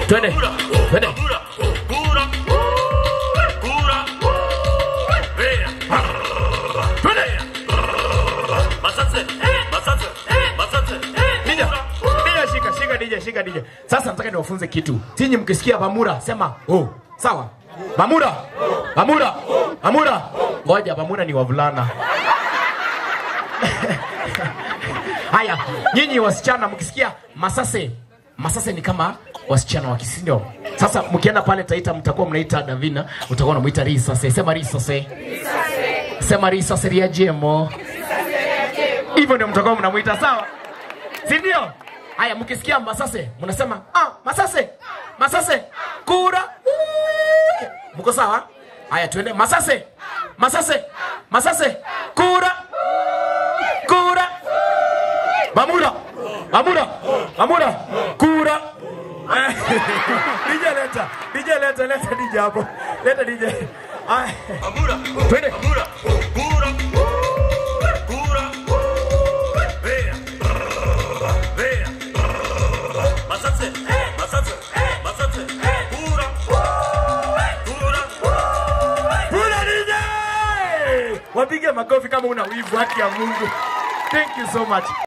twende twende DJ, DJ, shika shika DJ, shika DJ. Sasa nataka niwafunze kitu. Tinyi mkisikia Bamura sema oh. Sawa. Bamura. Bamura. Bamura. Ngoja Bamura ni wavulana. Haya, nyinyi wasichana mkisikia Masase. Masase ni kama wasichana wa Kisindo. Sasa mkienda pale Taita mtakuwa mnaita Davina, utakuwa unamuita Risase. Sema Risase. Sema Risase ria jemo. Hivyo ndio mtakuwa mnamuita sawa? Si ndio? Haya, mkisikia Masase mnasema ah, Masase, Masase, kura. Mko sawa? Haya, tuende Masase, Masase, Masase, kura, kura. Bamura, Bamura, Bamura, kura. DJ leta, DJ leta, leta DJ hapo, leta DJ. Haya, twende. Kura DJ! Wapige makofi kama una wivu, haki ya Mungu. Thank you so much.